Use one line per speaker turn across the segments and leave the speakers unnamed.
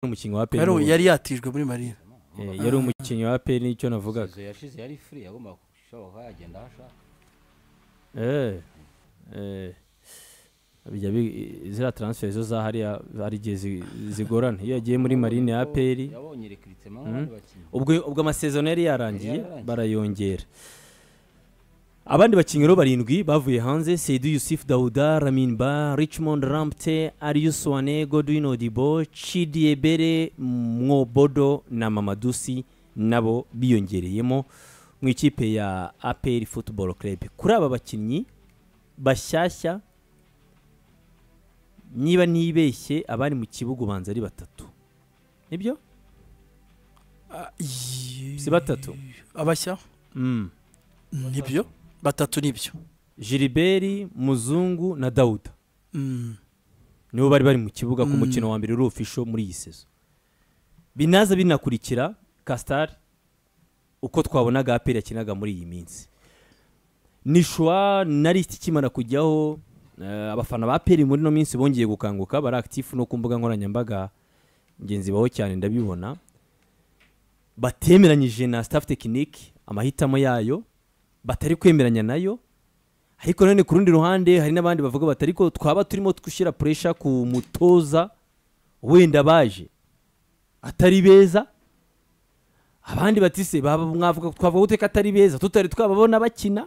umukinnyi wa APR
yari
n'ubu-
yari yatijwe muri marine
eh, yari umukinnyi wa APR nicyo navugaga
Sezo yashize yari free yagomba gushoboka yagenda aho ashaka
eh eh bijya bi- ziriya transfer zo za hariya hari igihe zi- zigorana iyo yagiye muri marine ya APR
yabonye recruitment nk'abandi bakinnyi
ubwo ubwo amasezon yari yarangiye
Yari yarangiye.
barayongera abandi bakinnyi rero barindwi bavuye hanze Seydou Yusuf Dawuda Ramin Ba Richmond Rampte Arius Swane Godwin Odibo Chidi Ebere Mwobodo na Mamadusi nabo biyongereyemo mu ikipe ya APR Football Club kuri aba bakinnyi bashyashya niba ntibeshye abari mu kibuga ubanza ari batatu nibyo
Ah, yi-
Si batatu?
abashya
mm.
nibyo batatu nibyo
Gilbert Muzungu na Dawuda
Mm.
nibo bari bari mu kibuga ku
Mm.
mukino wa mbere uri official muri iyi sezo binaza binakurikira Castar uko twabonaga APR yakinaga muri iyi minsi Nishwa na lisiti ikimara kujyaho eh, abafana ba APR muri ino minsi bongeye gukanguka bari active no ku mbuga nkoranyambaga ngenzi baho cyane ndabibona batemeranyije na staff tekinike amahitamo yayo batari kwemeranya nayo ariko none ku rundi ruhande hari n'abandi bavuga bati ariko twaba turimo gushyira puresha ku mutoza wenda baje atari beza abandi bati se baba mwavuga twavuga gute ko atari beza tutari twababona bakina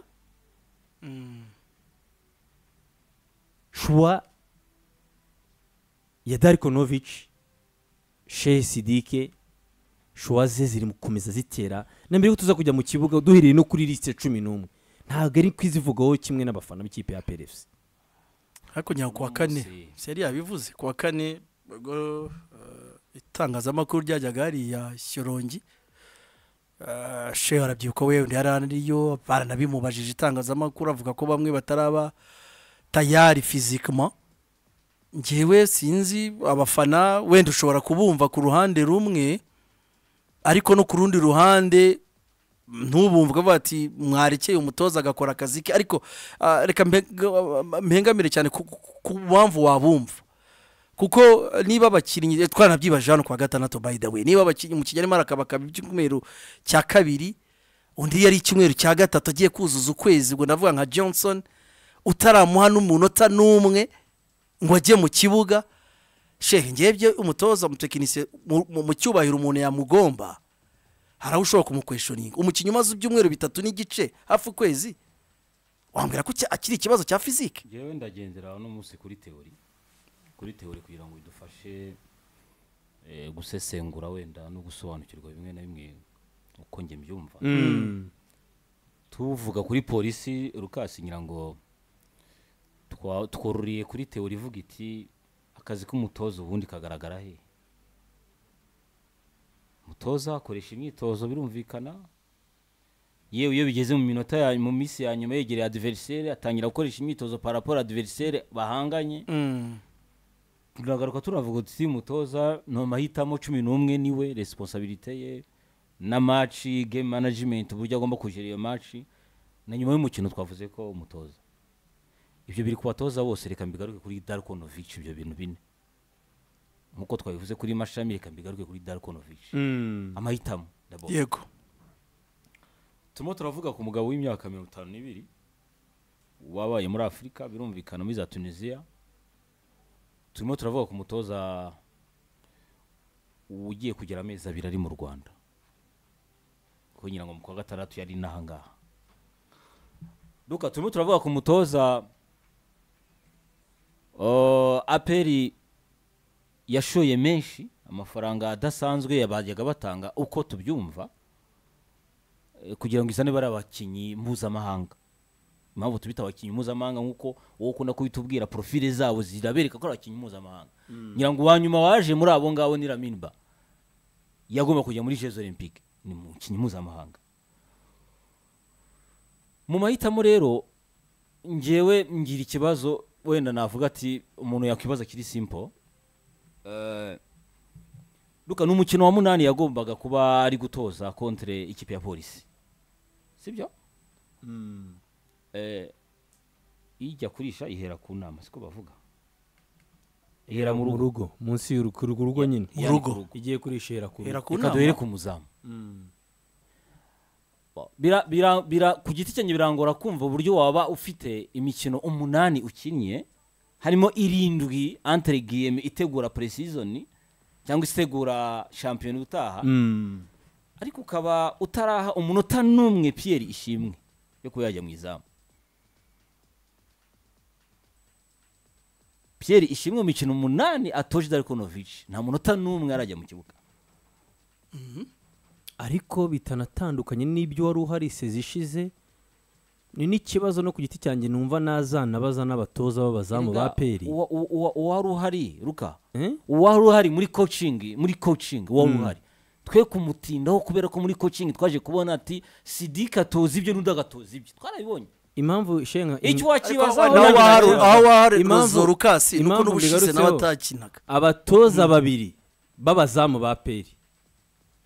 shuwa ya darikonovici shehe sidike shuwa ze ziri mu gukomeza zitera na mbere yuko tuza kujya mu kibuga duhereye no kuri lisite cumi n'umwe ntabwo ari kwizivugaho kimwe n'abafana b'ikipe ya perefuse
hakurya ku wa kane
Umunsi.
si yari yabivuze ku wa kane ubwo eh, itangazamakuru ryajyaga hariya shyorongi Eh, shehe arabyibuka we yari ariyo baranabimubajije itangazamakuru avuga ko bamwe bataraba tayari fizikama ngewe sinzi abafana wenda ushobora kubumva ku ruhande rumwe ariko no ku rundi ruhande ntubumvwe bati mwarekeye umutoza agakora akazi ke ariko ah, reka mbe- mpengamire cyane ku- ku- ku mpamvu wabumva kuko niba abakinnyi eh, twaranabyibaje hano kwa gatandatu by the way niba abakinnyi umukinnyi arimo arakabakaba icyumweru cya kabiri undi yari icyumweru cya gatatu agiye kuzuza ukwezi ubwo navuga nka johnson utaramuha n'umunota n'umwe ngo ajye mu kibuga shehe ngebye umutoza umutekinisiye mu- mu- mu cyubahiro umuntu yamugomba hari aho ushobora kumukweshoninga umukinnyi umaze ibyumweru bitatu n'igice hafi ukwezi wambwira ko cya- akiri ikibazo cya fizike
njyewe ndagendera uno munsi kuri teori kuri teori kugira ngo bidufashe eh, gusesengura wenda no gusobanukirwa bimwe na bimwe uko njye mbyumva tuvuga kuri polisi rukasi ngira ngo twa- twororiye kuri teori ivuga iti akazi k'umutoza ubundi kagaragara he umutoza akoresha imyitozo birumvikana yewe iyo bigeze mu minota ya mu minsi ya nyuma yegereye adiveriseri atangira gukoresha imyitozo paraporo adiveriseri bahanganye turagaruka turavuga uti mutoza ni amahitamo cumi n'umwe niwe resiponsabirite ye na maci game management uburyo agomba kugera iyo maci na nyuma y'umukino twavuze ko umutoza ibyo biri ku batoza bose reka mbigaruke kuri darkonovic ibyo bintu bine nk'uko twabivuze kuri mashami reka mbigaruke kuri darkonovic amahitamo ndabona
yego
turimo turavuga ku mugabo w'imyaka mirongo itanu n'ibiri wabaye muri afurika birumvikana muri za tunisiya turimo turavuga ku mutoza ugiye kugera amezi abiri ari mu rwanda kuko ngira ngo mu kwa gatandatu yari inaha ngaha duka turimo turavuga ku mutoza uh, aperi yashoye menshi amafaranga adasanzwe bajyaga batanga uko tubyumva eh, kugira ngo izane bari abakinnyi mpuzamahanga impamvu tubita abakinnyi mpuzamahanga nk'uko wowe ukunda kubitubwira porofile zabo zirabereka ko ari abakinnyi mpuzamahanga ngira ngo uwa nyuma waje muri abo ngabo ni raminba yagomba kujya muri jeux olympique ni mukinnyi mpuzamahanga mu mahitamo rero ngewe ngira ikibazo wenda navuga ati umuntu yakwibaza kiri simple Eh, Luka ni umukino wa munani yagombaga kuba ari gutoza kontre ikipe ya polisi sibyo Eh, ijya kurisha ihera ku nama siko bavuga ihera mu
mu
rugo
rugo munsi y'urugo urugo urugo nyine
mu rugo
igiye kurishera ku
ihera ku
reka duhere
nama
ku muzamu Bira- bira- bira- ku giti cyanjye birangora kumva uburyo waba ufite imikino umunani ukinnye harimo irindwi antere giyeme itegura puresizoni cyangwa itegura shampiyona utaha
Mm.
ariko ukaba utaraha umunota n'umwe piyeri ishimwe yo kuba yajya mu izamu piyeri ishimwe mu mikino umunani atoje Darko Novic nta munota n'umwe arajya mu kibuga
ariko bitanatandukanye n'ibyo wari uhari sezi ishize ni n'ikibazo no ku giti cyanjye numva nazana baza n'abatoza b'abazamu ba
Erega
peri
uwa- uwa- uwa- uwari uhari ruka
Eh?
uwari uhari muri coaching muri coaching uwari uhari twe kumutindaho kubera ko muri coaching twaje kubona ati sidika atoza ibyo n'undi agatoza ibyo twarabibonye
impamvu shenga
icyo
ariko
wakibazaho
aho
nawe
wahari
nawe-
aho wahari
Impamvu-
ruzo rukasi nuko
impamvu
n'ubushize
mbigarutseho.
n'abatakinaga
abatoza babiri b'abazamu ba peri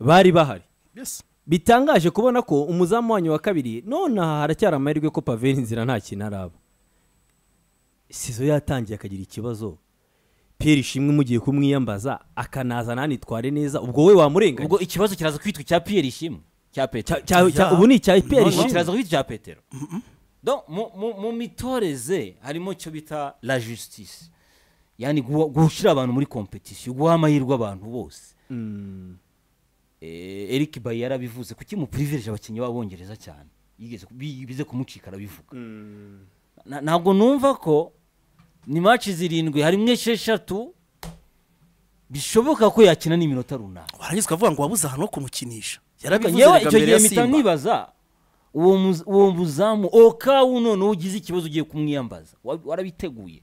bari bahari
Yes.
bitangaje kubona ko umuzamu wanyu wa kabiri none aha haracyari amahirwe ko paveri inzira nta kintu araba sizo yatangiye akagira ikibazo peri ishimwe mugiye kumwiyambaza akanaza nanitware neza ubwo we wamurenganya
ubwo ikibazo kiraza kwitwa icya piyeri ishimwe cya petero
Cya- cya- cya-
Ya.
ubu ni icya peri
None
ishimwe
kiraza kwitwa icya petero Donc, mu- mu- mu mitoreze harimo icyo bita la justice yani guha- gushyira abantu muri competition guha amahirwe abantu bose Eh, Eric Bayi yarabivuze kuki mu privilege abakinnyi b'abongereza cyane yigeze ku- bi- bize kumucika arabivuga Na- ntabwo numva ko ni match zirindwi harimo esheshatu bishoboka ko yakina n'iminota runaka
warangiza ukavuga ngo wabuze ahantu ho kumukinisha
yewe
yarabivuze
icyo
mbere
gihe
ya
mpita
simba
nibaza uwo muz- uwo muzamu okawu none ugize ikibazo ugiye kumwiyambaza wa- warabiteguye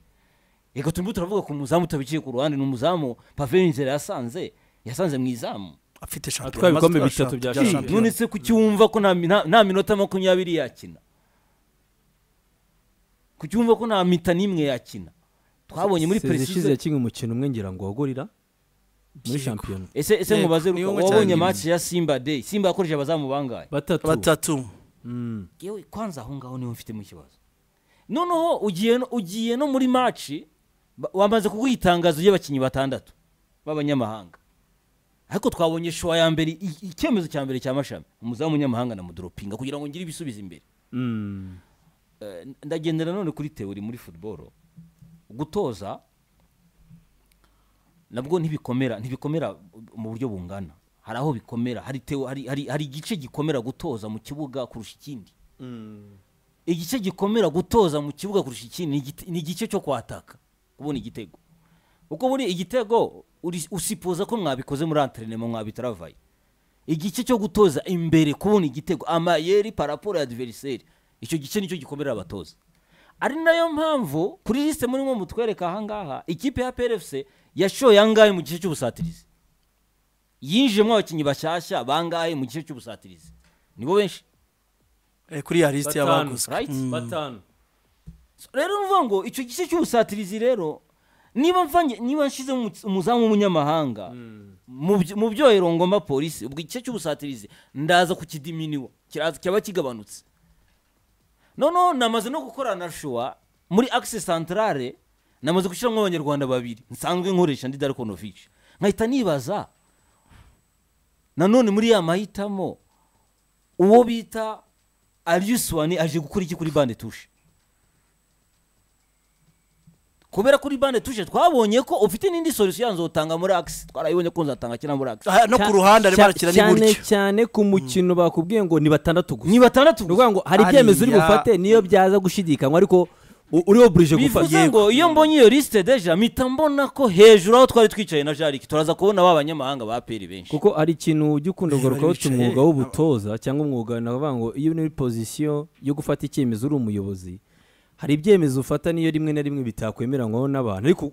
reka turimo turavuga ku muzamu utabiciye ku ruhande ni umuzamu paveri inzira yasanze yasanze mu izamu
afite shampiyona
Atwaye ibikombe
master
bitatu bya
shampiyona.
shampiyona.
none se kuki wumva ko nta mi- nta- nta minota makumyabiri yakina kuki wumva ko nta mita n'imwe yakina twabonye muri
Sezi ishize
peresize
yakinnye umukino umwe ngira ngo wagorira muri shampiyona
ese ese
Yego,
mubaze
niyo
Ruka,
ngo
wabonye
cyangwa
match ya simba day simba yakoresheje abazamu bangahe
batatu
batatu
Mm.
yewe kwanza aho ngaho niho mfitemo ikibazo noneho ugiye no, ugiye no muri maci ba- wamaze kuguha itangazo ry'abakinnyi batandatu b'abanyamahanga ariko twabonye shuwa ya mbere i- icyemezo cya mbere cya mashami umuzamu w'umunyamahanga na mudoropinga kugira ngo ngire ibisubizo imbere
Mm.
Eh, ndagendera none kuri teori muri football gutoza nabwo ntibikomera ntibikomera mu buryo bungana hari aho bikomera hari teo hari, hari, hari igice gikomera gutoza mu kibuga kurusha ikindi igice gikomera gutoza mu kibuga kurusha ikindi ni igite- ni igice cyo kwataka kubona igitego kuko muri igitego uri- usipoza ko mwabikoze muri anterinema mwabitaravaye igice cyo gutoza imbere kubona igitego amayeri paraporo ya adiveriseri icyo gice nicyo gikomera abatoza ari nayo mpamvu kuri lisite murimo mutwereka ahangaha ikipe ya PRFC yashoye angahe mu gice cy'ubusatirizi yinjiyemo abakinnyi bashyashya bangahe mu gice cy'ubusatirizi nibo benshi
Eh, kuri ya lisite
batanu
y'abaguze
right?
Mm.
batanu
So, rero nuvuga ngo icyo gice cy'ubusatirizi rero niba mvange niba nshizemo umu- umuzamu w'umunyamahanga mu byo- mu byohero ngomba polisi ubwo igice cy'ubusatirizi ndaza kukidiminiwa kiraza cyaba kigabanutse noneho namaze no gukorana na shuwa muri akise santarare namaze gushyiramo abanyarwanda babiri nsanzwe nkoresha ndi dariko novici nkahita nibaza nanone muri ya mahitamo uwo bita ariyusuwani aje gukora iki kuri bande tushe kubera kuri bande tushe twabonye ko ufite n'indi solusiyo yanzotanga muri akisi twarayibonye ko nzatanga kina muri akisi
Ah, no ku ruhande arimo arakina ni
cyane
gutyo
cyane ku mukino bakubwiye ngo ni batandatu gusa
ni batandatu
ni ukuvuga ngo hari ibyemezo uri
Hariya-
bufate niyo byaza gushidikanywa ariko u- uriho burije gufata
bivuze ngo iyo mbonye iyo lisite deja mpita mbona ko hejuru aho twari twicaye na jariki turaza kubona ba banyamahanga ba peri benshi
kuko hari ikintu ujya ukunda
Bari
kugarukaho uti
bicaye,
umwuga
aba-
w'ubutoza cyangwa umwuga navuga ngo iyo uri muri pozisiyo yo gufata icyemezo uri umuyobozi hari ibyemezo ufata niyo rimwe na rimwe bitakwemeranywaho n'abantu ariko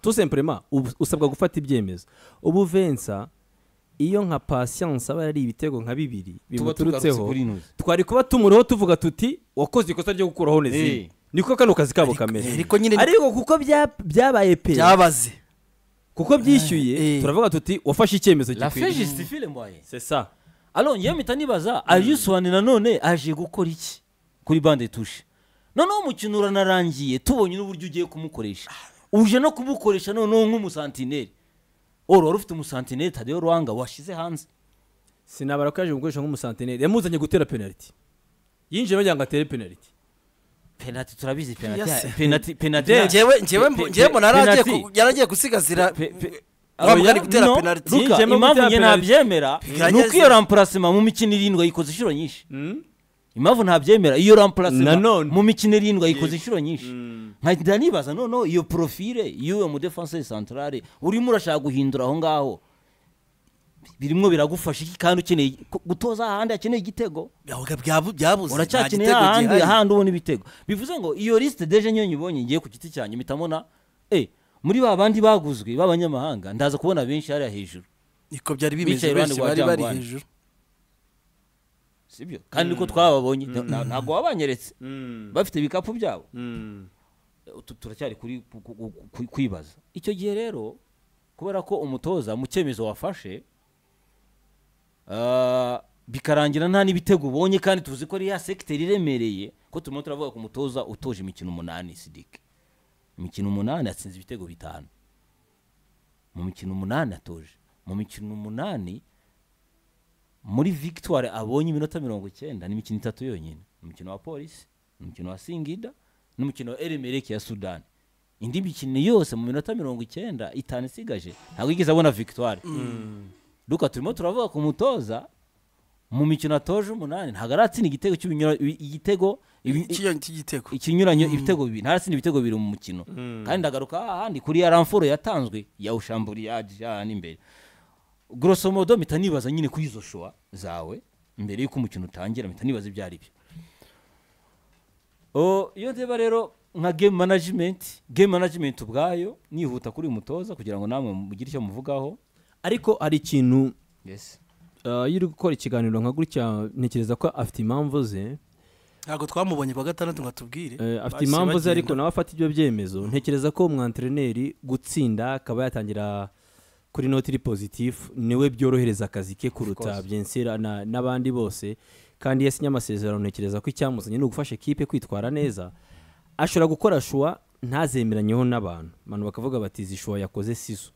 tusempurema usabwa gufata ibyemezo ubu vensa iyo nka pasiyanse aba yari ibitego nka bibiri bimuturutseho
inuzi
twari kuba tumuriho tuvuga tuti wakoze ikosa ryo gukuraho nezine
Eh.
niko kano kazi kabo
Ariko-
kameze
ariko nyine-
ariko kuko bya- byabaye pe
byabaze
kuko byishyuye
Eh.
turavuga tuti wafashe icyemezo
la fe
gikwiriye
justifile mwaye
c'est ça
alors ngewe mpita nibaza ariyusuwani nanone aje gukora iki kuri bande tushe noneho umukino uranarangiye tubonye n'uburyo ugiye kumukoresha uje no kumukoresha noneho nk'umusantineri oro wari ufite umusantineri tadeyo ruhanga washyize hanze
sinabara ko yaje gukoresha nk'umusantineri yamuzanye gutera penaliti yinjiye bagira ngo atere penaliti
penaliti turabizi
Yes.
penaliti penaliti
Ngewe-
penaliti
ngewe ngewe mbu- ngewe mbona yari agiye ku- yari agiye gusigazira
Pe- pe-
Urumva
Oya,
ari gutera
no,
penaliti.
Luka,
Yinjiyemo
impamvu
gutera
njye
penaliti.
ntabyemera ni uko iyo rampurasima mu mikino irindwi ayikoze inshuro nyinshi impamvu ntabyemera iyo rampurasima
Nanone.
mu mikino irindwi ayikoze inshuro nyinshi nkajya nibaza noneho iyo porofile y'uwo mudefanse santarare urimo urashaka guhindura aho ngaho birimo biragufasha iki kandi ukeneye ku- gutoza ahandi hakeneye igitego
Yabaga byabu- byabuze nta
uracyakeneye
gitego
ahandi
gihari.
ahandi ubona ibitego bivuze ngo iyo lisite deje niyo nyibonye ngiye ku giti cyanjye mpita mbona eh muri ba bandi baguzwe b'abanyamahanga ndaza kubona benshi hariya hejuru
niko byari bimeze
Bicaye iruhande
benshi
rwa
bari bari
Jangwani.
hejuru
sibyo kandi niko twababonye nta- ntabwo wabanyeretse bafite ibikapu byabo utu turacyari kuri ku- ku- ku- kwibaza icyo gihe rero kubera ko umutoza mu cyemezo wafashe ah, bikarangira nta n'ibitego ubonye kandi tuzi ko ari ya sekiteri iremereye ko turimo turavuga ku mutoza utoje imikino umunani sidike imikino umunani atsinze ibitego bitanu mu mikino umunani atoje mu mikino umunani muri victoire abonye iminota mirongo icyenda ni imikino itatu yonyine umukino wa polisi umukino wa singida n'umukino wa eremereke ya sudani indi mikino yose mu minota mirongo icyenda itanu isigaje ntabwo yigeze abona victoire duka turimo turavuga ku mutoza mu mikino atoje umunani ntabwo aratsinda igitego cy'ibinyura- igitego ibi-
Iki- iki gitego
ikinyuranyo ibitego bibiri ntarasinde ibitego bibiri mu mukino kandi ndagaruka hahandi kuri ya ramforo yatanzwe yawushamburi yaje hahandi imbere grosso modo mpita nibaza nyine kuri izo shuwa zawe mbere y'uko umukino utangira mpita nibaza ibyo ari byo O, iyo ndeba rero nka game management game management ubwayo nihuta kuri uyu mutoza kugira ngo namwe mugire icyo muvugaho
ariko hari ikintu
yes
uh, iyo uri gukora ikiganiro nka gutya ntekereza ko afite impamvu ze
ntabwo twamubonye kwa gatandatu ngo atubwire
Eh, afite
Bahise
impamvu ze ariko
bagenda.
nawe afata ibyo byemezo ntekereza ko umwantereneri gutsinda akaba yatangira kuri noti iri pozitifu niwe byorohereza akazi ke kuruta
course.
byensira na- n'abandi bose kandi iyo asinya amasezerano ntekereza ko icyamuzanye ni ugufasha ekipe kwitwara neza ashobora gukora shuwa ntazemeranyeho n'abantu abantu bakavuga bati izi shuwa yakoze sizo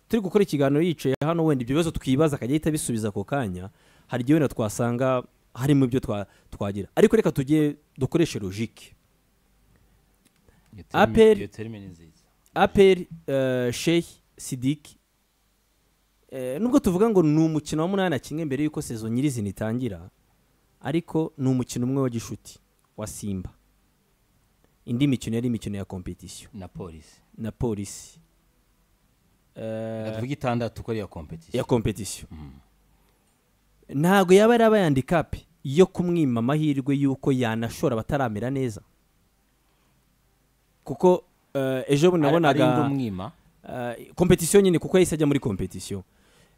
turi gukora ikiganiro yicaye hano wenda ibyo bibazo twibaza akajya ahita abisubiza ako kanya hari igihe wenda twasanga harimo ibyo twa- twagira ariko reka tujye dukoreshe logike termi- Apel- iyo aperi sheikh sidiki nubwo tuvuga ngo ni umukino wa munani kimwe mbere y'uko sezo nyirizina itangira ariko ni umukino umwe wa gishuti wa simba indi mikino yari imikino ya kompetisiyo
na polisi
na polisi
tuvuga itandatu ko ari iya
ya
competition
kompetisiyo ntabwo yaba yarabaye handicap yo kumwima amahirwe y'uko yanashora abataramera neza kuko eh, ejo bundi
ari indi
nabonaga
umwima
Eh, kompetisiyo nyine kuko yahise ajya muri kompetisiyo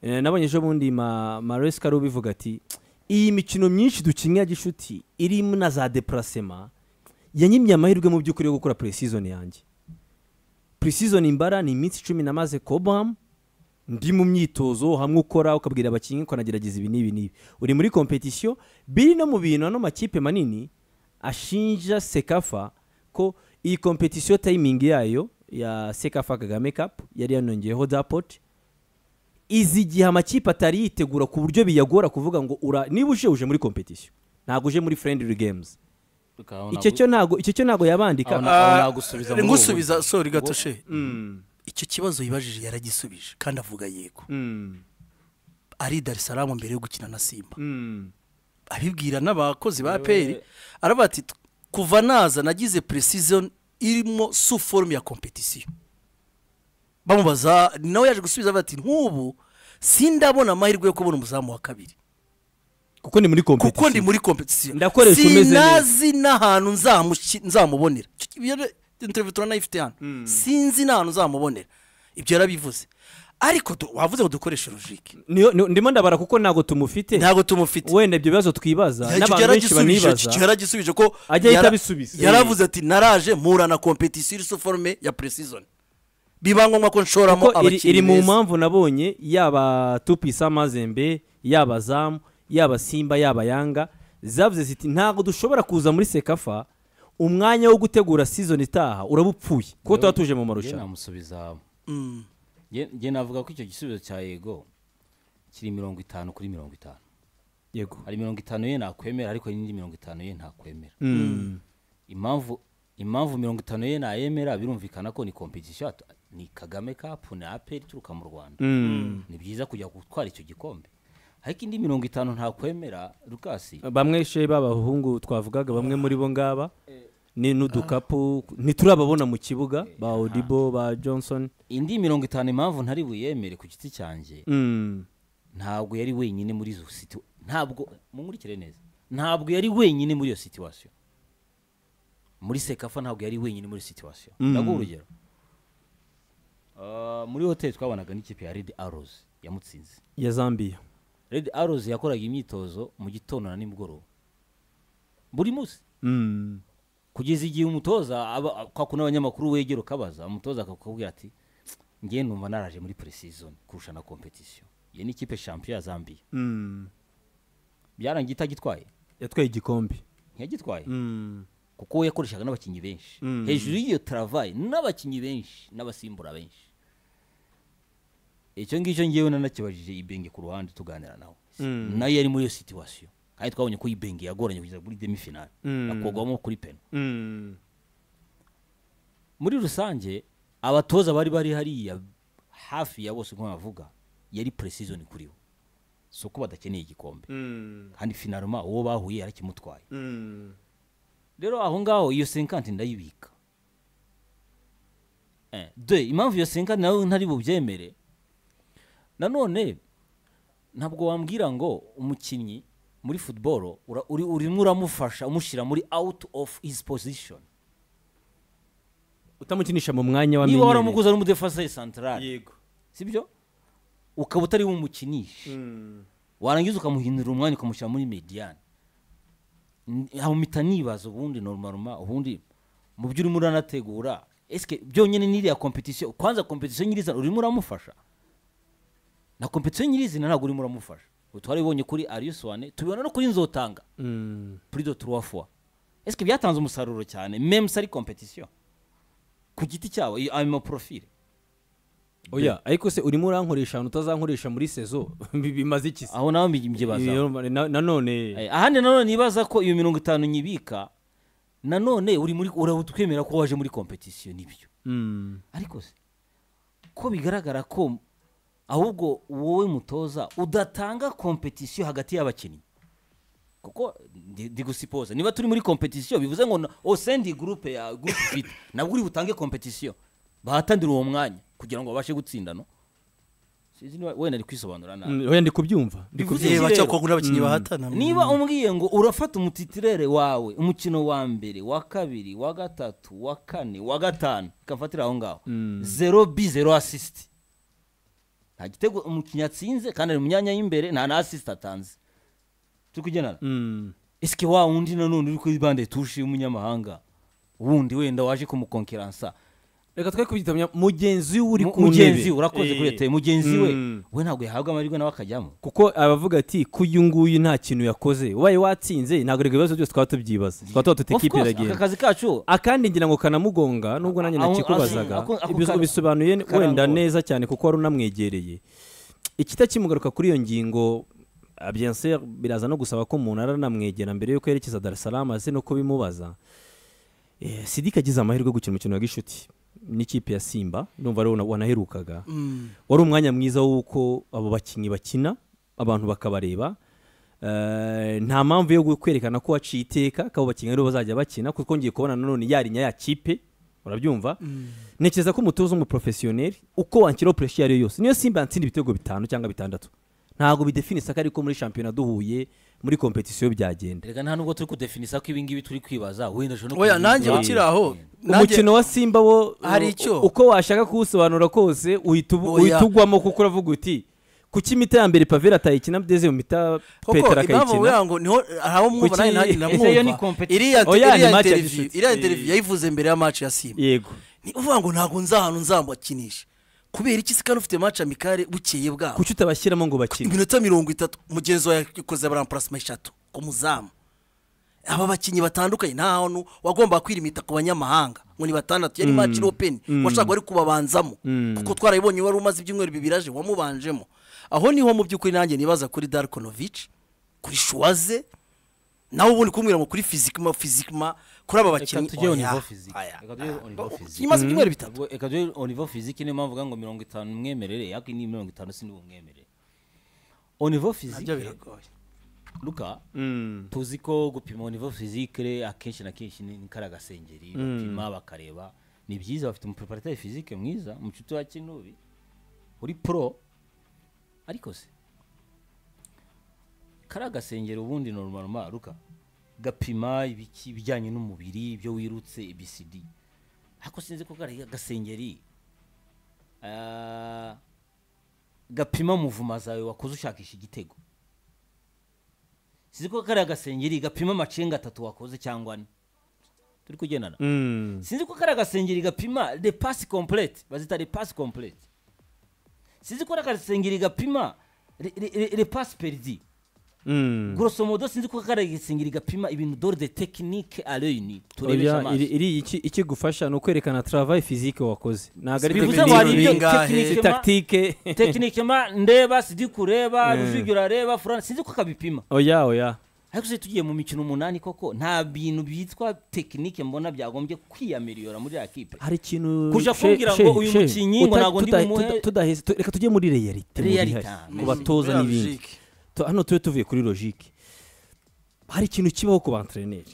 Eh, nabonye ejo bundi ma- maurice kari ubivuga ati iyi mikino myinshi dukinnye ya gishuti irimo na za depurasema yanyimye amahirwe mu by'ukuri yo gukora puresizoni yanjye puresizoni imbara ni iminsi icumi namaze kobamu ndi mu myitozo hamwe ukora ukabwira abakinnyi ko nagerageza ibi n'ibi n'ibi uri muri kompetisiyo biri no mu bintu ano makipe manini ashinja sekafa ko iyi kompetisiyo tayimingi yayo ya sekafa kagame kapu yari yanongeyeho dapoti izi igihe amakipe atari yitegura ku buryo biyagora kuvuga ngo ura niba uje uje muri kompetisiyo ntabwo uje muri friendly games icyo cyo ntabwo icyo cyo ntabwo yabandika
Abona- aho
Ah,
nagusubiza muri ubu
ngusubiza
buryo.
sori gatoshe
Mm,
icyo kibazo yibajije yaragisubije kandi avuga yego
mm,
ari i darisaramu mbere yo gukina na simba
mm.
abibwira n'abakozi ba peri aravuga ati kuva naza nagize precision irimo su forume ya kompetisiyo bamubaza nawe yaje gusubiza avuga ati nk'ubu sindabona amahirwe yo kubona umuzamu wa kabiri
kuko ni muri kompetisiyo
kuko ndi muri kompetisiyo
Ndakoresha umeze neza.
sinazi n'ahantu nzamushi- nzamubonera Icyo- ibyo rero interview turanayifite hano sinzi n'ahantu nzamubonera ibyo yarabivuze ariko du- wavuze ngo dukoreshe logike
niyo ni- ndimo ndabara kuko ntabwo tumufite
ntabwo tumufite
wenda ibyo bibazo twibaza
Ya, icyo
n'abantu benshi
yaragisubije,
banibaza
icyo yaragisubije ko
Ajya ahita
yara-
abisubiza.
yaravuze ati naraje mpura na kompetisiyo iri forume ya precision biba ngombwa ko nshoramo
kuko iri- iri
abakinnyi
mu
beza
mpamvu nabonye yaba tupisa mazembe yaba zamu yaba simba yaba yanga zavuze ziti ntabwo dushobora kuza muri sekafa umwanya wo gutegura season itaha urabupfuye kuko tuba tuje mu
njye
marushanwa
namusubiza
Mm.
Njye- njye navuga ko icyo gisubizo cya yego kiri mirongo itanu kuri mirongo itanu
yego
hari mirongo itanu ye nakwemera ariko hari n'indi mirongo itanu ye ntakwemera
Mm.
impamvu impamvu mirongo itanu ye nayemera birumvikana ko ni competition at- ni kagame cup ni aperi ituruka mu rwanda
Mm.
ni byiza kujya gutwara icyo gikombe ariko indi mirongo itanu ntakwemera rukasi
bamwe she b'abahungu twavugaga bamwe muri bo ngaba ni n'udukapu ntiturababona mu kibuga ba odibo ba johnson
indi mirongo itanu impamvu ntari buyemere ku giti cyanjye
Mm.
ntabwo yari wenyine muri izo situ ntabwo munkurikire neza ntabwo yari wenyine muri iyo situwasiyo muri sekafa ntabwo yari wenyine muri situwasiyo
Mm.
ndaguha urugero Ah, muri hoteli twabonaga n'ikipe ya redi arozi yamutsinze
ya zambia
redi arozi yakoraga imyitozo mu gitondo na nimugoroba buri munsi
Mm.
kugeza igihe umutoza aba- a- kwa kuno abanyamakuru wegera ukabaza umutoza akakubwira ati ngewe numva naraje muri pre-season kurusha na competition iyo ni ikipe champion ya Zambia
Mm.
byarangiye itagitwaye
yatwaye igikombe
ntiyagitwaye
Mm.
kuko we yakoreshaga n'abakinnyi benshi
Mm.
hejuru y'iyo travail n'abakinnyi benshi n'abasimbura benshi icyo ngicyo ngewe nanakibajije ibenge ku ruhande tuganira nawe
Mm.
nayo yari muri iyo situation kandi twabonye ko ibenge yagoranye kugeza kuri demi final
Mm.
akogwamo kuri pena
Mm.
muri rusange abatoza bari bari hariya hafi ya bose nko bavuga yari pre-season kuri bo si uko badakeneye igikombe
Mm.
kandi finaloma uwo bahuye yarakimutwaye
Mm.
rero aho ngaho iyo senkanti ndayibika Eh, de impamvu iyo senkanti nawe ntari bubyemere nanone ntabwo wambwira ngo umukinnyi muri football ura- uri- urimo uramufasha umushyira muri out of his position
utamukinisha mu mwanya wa
niba
menyereye.
waramuguze ari umudefense central
yego
sibyo ukaba utari bumukinishe
Mm.
warangiza ukamuhindura umwanya ukamushyira muri mediyani mpita nibaza ubundi normaroma ubundi mu byo urimo uranategura esike byonyine n'iriya kompetisiyo kwanza kompetisiyo nyirizina urimo uramufasha na kompetisiyo nyirizina ntabwo urimo uramufasha ubu twarabibonye kuri ariyusuwane tubibona no kuri nzotanga
Mm.
puri do turuwa fuwa esike byatanze umusaruro cyane memusi ari kompetisiyo ku giti cyabo iyo ayo maporofile
oya ariko se urimo urankoresha ahantu utazankoresha muri sezo Bi- bimaze iki se
aho nawe mbyibazaho
Iyo- na- nanone
Eh, ahandi nanone nibaza ko iyo mirongo itanu nyibika nanone uri muri urawutwemera ko waje muri kompetisiyo n'ibyo
Mm.
ariko se ko bigaragara ko ahubwo wowe mutoza udatanga kompetisiyo hagati y'abakinnyi kuko ndi- ndi gusipoza niba turi muri kompetisiyo bivuze ngo osendi gurupe ya gurupe fiti nabwo uri butange kompetisiyo bahatanira uwo mwanya kugira ngo babashe gutsinda no sinzi niba wenda ari kwisobanura nabi
Mm, oya ndi kubyumva ndi
Bivuze
kubyumva.
Eh,
rero-
bacyakongera abakinnyi bahatana
niba umbwiye ngo urafata umutitirere wawe umukino wa mbere wa kabiri wa gatatu wa kane wa gatanu ikafatira aho ngaho zero bi zero asisiti nta gitego umukinnyi atsinze kandi ari mu myanya y'imbere nta na asisiti atanze turi kugendana
Mm.
esike wa wundi nanone uri kuri bande tushe y'umunyamahanga wundi wenda waje kumukonkeransa
reka twe kubyita munya- mugenzi we uri
Mu-
ku
mugenzi
ntebe.
we, urakoze
Eh.
kuri leta mugenzi we
Mm.
we ntabwo yahabwa amahirwe nawe akajyamo
kuko abavuga ati ko uyu nguyu nta kintu yakoze ubaye watsinze ntabwo erega ibibazo byose twaba tubyibaza twaba tuba
Of
tutekipe
course, aka
iragenda
kazi kacu
akandi ngira ngo kanamugonga nubwo nanjye
Aho-
nakikubazaga
ako- ako
ibyo
kar-
bisobanuye ni-
karangora.
wenda neza cyane kuko wari unamwegereye ikitakimugaruka kuri iyo ngingo ah, bien sûr, biraza no gusaba ko umuntu aranamwegera mbere yuko yerekeza Dar es Salaam ase no kubimubaza Eh, Sidika agize amahirwe yo gukina umukino wa gishuti n'ikipe ya Simba ndumva ari wanaherukaga wari umwanya mwiza w'uko abo bakinnyi bakina abantu bakabareba Eh, nta mpamvu yo kwerekana ko waciye iteka ko abo bakinnyi aribo bazajya bakina kuko twongeye kubona nanone yarinya ya kipe urabyumva ntekereza ko umutoza w'umuporofesiyoneri uko wanshyiraho puresha iyo ari yo yose niyo simba yatsinda ibitego bitanu cyangwa bitandatu ntabwo bidefine isaka ariko muri shampiyona duhuye muri kompetisiyo byagenda
Erega nta nubwo turi kudefinisa ko ibingibi turi kwibaza wenda ushobora no
oya nanjye
kubivuga.
ukiri aho nanjye-
umukino wa simba wo
Hari
u-
icyo.
uko washaka kuwusobanura kose uhita ubu-
Oya.
uhita ugwamo kuko uravuga uti kuki imita ya mbere pavera atayikina ndetse mu mita
koko
petero
impamvu
akayikina
ngo niho aho mwumva
Kuki-
nanjye nanjye
Ese yo ni
ndamwumva
competition.
iriya
Oya, ni
iriya
match ya
interview
gishuti.
iriya interview yayivuze mbere ya match ya simba
yego
ni uvuga ngo ntabwo nza ahantu nzamubakinisha kubera iki se kandi ufite match amikare bukeye bwaho
kuki utabashyiramo ngo bakine
iminota mirongo itatu mugenzi wawe yakoze barampurasima eshatu ku muzamu aba bakinnyi batandukanye nta hantu wagomba kwirimita ku banyamahanga ngo ni batandatu yari match open washaka wari kubabanzamo kuko twarabibonye wari umaze ibyumweru bibiri aje wamubanjemo aho niho mu by'ukuri nanjye nibaza kuri Darkonovic kuri Shuwaze nawe ubundi kumwira ngo kuri fizikima fizikima kuri aba
reka
bakinnyi
tujye
oya,
au niveau physique.
oya.
Reka tujye au niveau physique.
imaze ibyumweru bitatu
Ubwo reka tujye au niveau physique niyo mpamvu uvuga ngo mirongo itanu umwemerere yako ni mirongo itanu sindi bumwemerere au niveau
nabyo
physique
biragoye
luka
Mm.
tuzi ko gupima au niveau physique akenshi na kenshi ni ni kariya gasengeri bapima bakareba ni byiza bafite umupreparateri physique mwiza umucuti wa kinubi uri pro ariko se kariya gasengeri ubundi normal luka gapima ibiki ibijyanye n'umubiri ibyo wirutse ibcd ariko sinzi ko kariya gasengeri ah, gapima muvuma zawe wakoze ushakisha igitego sinzi ko kariya gasengeri gapima amacenga atatu wakoze cyangwa ane turi kugendana
Mm.
sinzi ko kariya gasengeri gapima de pasi komplete bazita de pasi komplete sinzi ko kariya gasengeri gapima re- re- re- re pasi peridi
Mm.
grosso modo sinzi ko kariya gasengeri gapima ibintu dore de tekinike areyini turebesha
Oya, iri
amaso
iri iki- ikigufasha ni ukwerekana travail physique wakoze ntabwo ari
bivuze ngo
technique,
hari ibyo
bingahe?
si
tekinike ma-
tactique
tekinike ma ndeba sidi kureba rujugiro areba furana sinzi ko kabipima
oya oya
ariko se tugiye mu mikino umunani koko nta bintu byitwa tekinike mbona byagombye kwiyamiliyora muri ya kipe
hari ikintu
Kuja
she-
kumbwira
she-
ngo uyu
she,
mukinnyi ngo
uta-
ntabwo ndi
tuta-
bumuhe-
tuta- tudaheze tu- reka tujye muri realite mu
Realita,
bihari, ku
mm.
batoza
Buriya
n'ibindi
logique.
Tu- hano tube tuvuye kuri logique hari ikintu kibaho ku bantreneri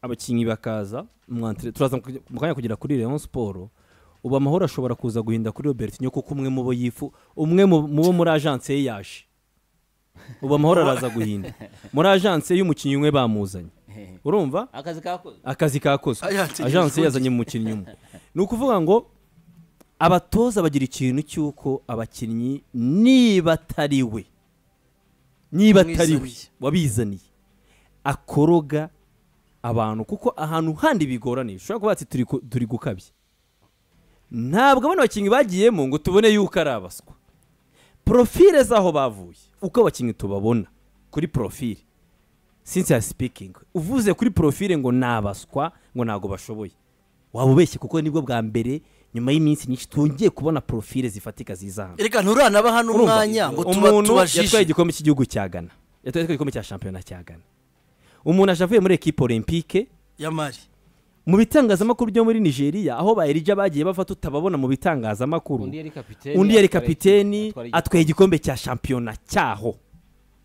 abakinnyi bakaza mu antre- turaza mu- mu kanya kugera kuri Rayon Sport ubu amahoro ashobora kuza guhinda kuri Robertinho kuko umwe mu bo yifu umwe mu mu bo muri agence ye yaje ubu amahoro araza guhinda muri agence y'umukinnyi umwe bamuzanye urumva
akazi kakoze
akazi kakozwe
Agence
agence
igiye
yazanye umukinnyi umwe ni ukuvuga ngo abatoza bagira ikintu cy'uko abakinnyi niba atari we niba atari we
Umwizaniye.
wabizaniye akoroga abantu kuko ahantu handi bigoranye ushobora kuba bati turi ku- turi gukabya ntabwo abana abakinnyi bagiyemo ngo tubone yuko ari abaswa porofile z'aho bavuye uko abakinnyi tubabona kuri porofile sinsiya sipikingi uvuze kuri porofile ngo ni abaswa ngo ntabwo bashoboye waba ubeshye kuko nibwo bwa mbere nyuma y'iminsi myinshi twongeye kubona porofile zifatika ziza hano
reka nturanaba hano
Urumva?
umwanya ngo tuba
umuntu yatwaye
tubajije
igikombe cy'igihugu cya Ghana yatwaye igikombe cya shampiyona cya Ghana umuntu aje avuye muri ekipe olympique
ya mari
mu bitangazamakuru byo muri nigeria aho ba erija bagiye bava tutababona mu bitangazamakuru
undi yari kapiteni
undi yari
atwara
kapiteni
igikombe, atwara
atwaye igikombe cya shampiyona cyaho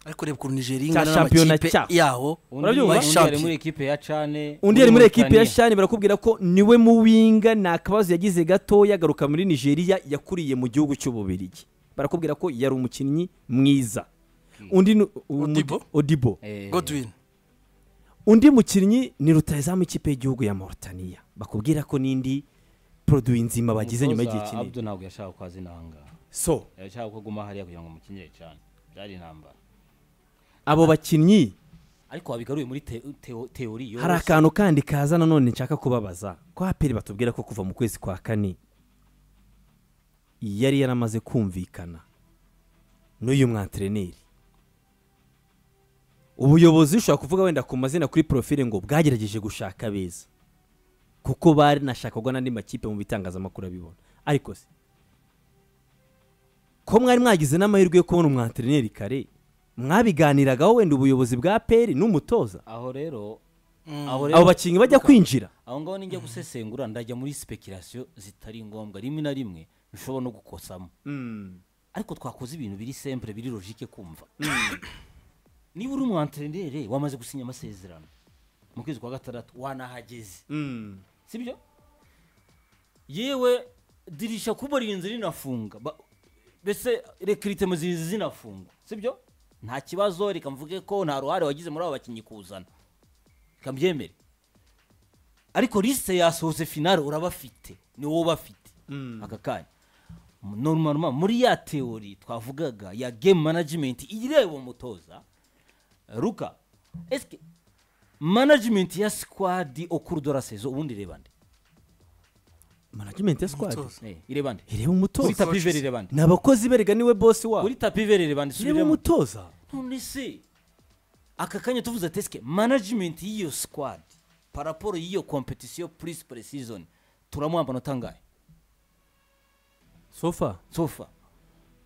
ariko reba ukuntu nigeria
Cya
ingana
shampiyona
n'amakipe
cyaho.
yaho
undi
Urabyumva?
undi yari muri ekipe ya cane
undi yari muri ekipe ya
Mauritania.
shani barakubwira ko niwe muwinga nta kabazo yagize gatoya agaruka muri nigeria yakuriye mu gihugu cy'ububirigi barakubwira ko yari umukinnyi mwiza undi ni-
Odibo?
odibo
Eh,
godwin
undi mukinnyi ni rutayizamu ikipe y'igihugu ya Mauritania bakubwira ko n'indi poroduwi nzima bagize nyuma
umutoza
y'igihe kinini
Abdu ntabwo yashaka ko azina ahangaha
so
yashaka ko aguma hariya kugira ngo umukinyire cane byari intambara
abo bakinnyi
ariko wabigaruye muri te- teo- teori yoroshye.
hari akantu kandi kaza nanone nshaka kubabaza ko haperi batubwira ko kuva mu kwezi kwa kane yari yaramaze kumvikana n'uyu mwantreneri ubuyobozi ushobora kuvuga wenda ku mazina kuri porofile ngo bwagerageje gushaka abeza kuko barinashakwaga n'andi makipe mu bitangazamakuru abibona ariko se ko mwari mwagize n'amahirwe yo kubona umwantreneri kare mwabiganiragaho wenda ubuyobozi bwa peri n'umutoza
aho rero
Mm.
aho
abo
rero
bakinnyi bajya kwinjira
aho ngaho ninjya gusesengura ndajya muri speculation zitari ngombwa rimwe na rimwe bishobora no gukosamo ariko twakoze ibintu biri simple biri logique kumva niba uri umwantrenere wamaze gusinya amasezerano mu kwezi kwa gatandatu wanahageze sibyo yewe dirisha kuba ririnze rinafunga ba- mbese rekiritemo zirinze zinafunga sibyo nta kibazo reka mvuge ko nta ruhare wagize muri abo bakinnyi kuzana reka mbyemere ariko lisite yasohotse finale urabafite ni wowe ubafite aka kanya normal muri ya teori twavugaga ya game management ireba umutoza ruka eske management ya squad okuru de la saison ubundi ireba nde
management ya squad
Umutoza.
Eh, ireba nde
ireba
kuri
umutoza
tapi vere ireba nde
ni abakozi berega niwe bosi wabo
kuri tapi vere ireba nde
ireba
subiremo
umutoza
none se aka kanya tuvuze ati esike management y'iyo squad paraporo y'iyo competition plus pre-season turamuha amanota angahe
sofa
sofa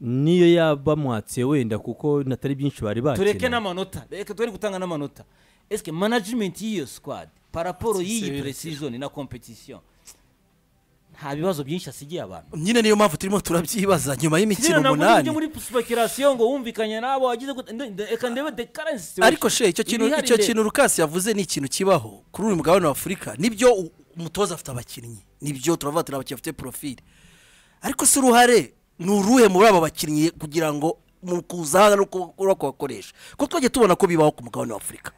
niyo yaba mwatse wenda kuko natari byinshi bari bakina
tureke n'amanota reka turi gutanga n'amanota esike management y'iyo squad paraporo
Sincere.
y'iyi pre-season na competition nta bibazo byinshi asigiye abantu
nyine niyo mpamvu turimo turabyibaza nyuma y'imikino
Ziriya ntabwo ari
umunani
ibyo muri speculation ngo wumvikanye nabo wagize gute nde- nde- reka ndebe the current situation
ariko she icyo kintu
Ibihari
icyo
nde-
kintu Lucas yavuze ni ikintu kibaho kuri uyu mugabane wa Afurika nibyo u- umutoza afite abakinnyi nibyo turavuga turi abakinnyi bafite profile ariko si uruhare ni uruhe muri aba bakinnyi kugira ngo mu kuzaza no ku- no kubakoresha kuko twagiye tubona ko bibaho ku mugabane wa Afurika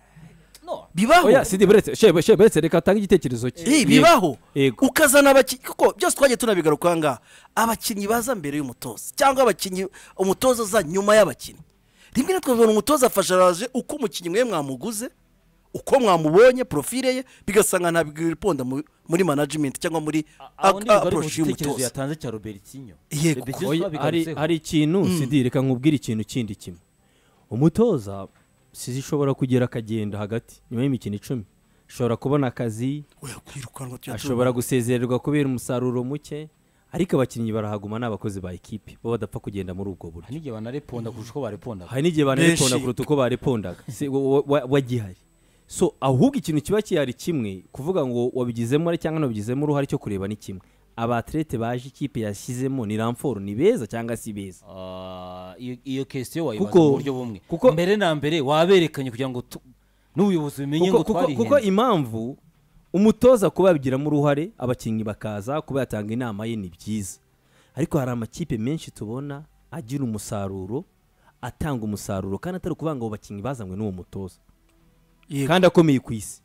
no
bibaho
oya sidi buretse shebe shebe buretse reka atange igitekerezo cye
Eh,
Yego,
bibaho
yego
ukazana abakinnyi kuko byose twagiye tunabigaruka aha ngaha abakinnyi baza mbere y'umutoza cyangwa abakinnyi umutoza uza nyuma y'abakinnyi rimwe na twabibona umutoza afasharaje uko umukinnyi mwe mwamuguze uko mwamubonye profile ye bigasanga ntabwo ibiponda muri management cyangwa muri
aho ndi bugari mu
approach
gitekerezo
y'umutoza
yatanze cya robertinho
Yego.
Robertinho
Oya, hari
twabigarutseho.
hari ikintu sidi reka nkubwire ikintu kindi kimwe umutoza sizi ishobora kugera akagenda hagati nyuma y'imikino icumi ashobora kubona akazi
Oya, kwirukanwa tujya
ashobora gusezererwa kubera umusaruro muke ariko abakinnyi barahaguma ni abakozi ba ekipi bo badapfa kugenda muri ubwo buryo
hari n'igihe banareponda kurusha uko barepondaga
hari n'igihe
Benshi.
banareponda kuruta uko barepondaga Si- wa- wa- wagihari so ahubwo ikintu kiba kihari kimwe kuvuga ngo wabigizemo uruhare cyangwa ntabigizemo uruhare cyo kureba ni kimwe abaterete baje ikipe yashyizemo ni ramforo ni beza cyangwa si beza
Ah, iyo- iyo kesitiyo wayibaza
Kuko-
mu buryo bumwe
kuko-
mbere na mbere waberekanye kugira ngo tu- n'ubuyobozi bumenye
kuko,
ngo
kuko,
twarihenze
kuko impamvu umutoza kuba yabigiramo uruhare abakinnyi bakaza kuba yatanga inama ye ni byiza ariko hari amakipe menshi tubona agira umusaruro atanga umusaruro kandi atari ukuvuga ngo abo bakinnyi bazanywe n'uwo mutoza
Yego.
kandi akomeye ku isi